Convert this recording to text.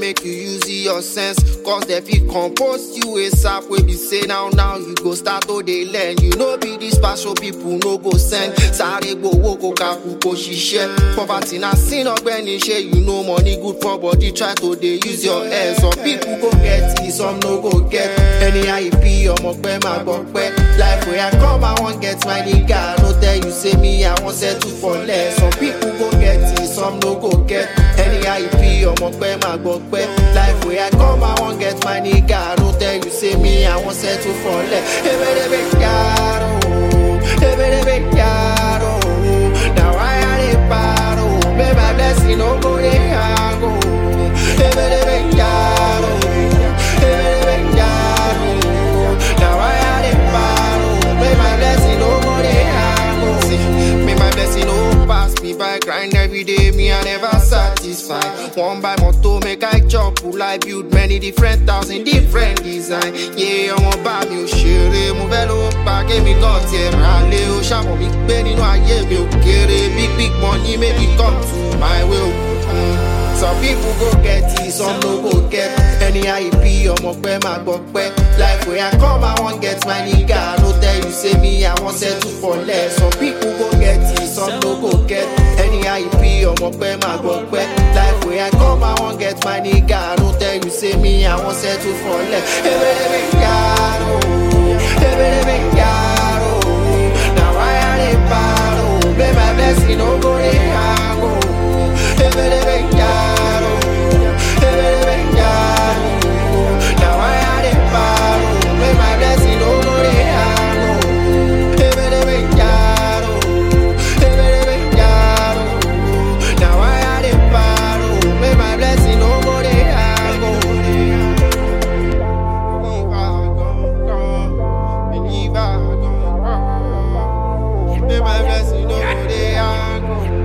make you use your sense. Cause they fit compose you a sap wey be say now now you go start to dey learn. You know be this special people no go send. Sáré gbowó kó kakú kó ṣiṣẹ́. Poverty na sin ọgbẹ́ni ṣe you know money good for body try to dey use your head. Some people go get it some no go get. Anyhow you be ọmọ pẹ́ máa gbọ́ pẹ́. Life wey I come I wan get my nigga. No tell you say me I wan settle for less. Some people go get it some no go get. Anyhow you be ọmọ pẹ́ máa gbọ́ pẹ́. Life wey I come I wan get my nigga. No tell you say me I wan settle for less. Ebelebe yaro, ebelebe yaro. Na why I dey paro? May my blessing no go dey hang o. Ebelebe yaro, ebelebe yaro. Na why I dey paro? May my blessing no go dey hang o. See, May my blessing no pass me by. Grind every day, me I never satisfy. One by moto, make I chop. Pull I build many different thousand different design. Yeah, ọmọ bá mi ò ṣeré, mo fẹ́ ló pa kémi kan tiẹ̀ rà lé o. Ṣàmọ̀ mi pé nínú ayé mi ò kéré. Big big money maybe come to my way o. Mm. Some people go get it, some no go get. Anyhow you be, ọmọ pẹ́ máa gbọ́ pẹ́. Life wey I come, I wan get my nigga. No tell you say me, I wan settle for less. Some people go get it, some no go get. Anyhow you be, ọmọ pẹ́ máa gbọ́ pẹ́. Life wey I come, I wan get my nigga. No tell you say me, I wan settle for less. Ebelebe yaro, ebelebe yaro. Na why I dey paro? May my blessing no go dey hang o. Ebelebe yaro, ebelebe yaro. Na why I dey paro? May my blessing no go dey hang o. Ebelebe yaro, ebelebe yaro. Na why I dey paro? May my blessing no go dey hang o. Believe I gon' come, believe I gon' come. May my blessing no go dey hang o.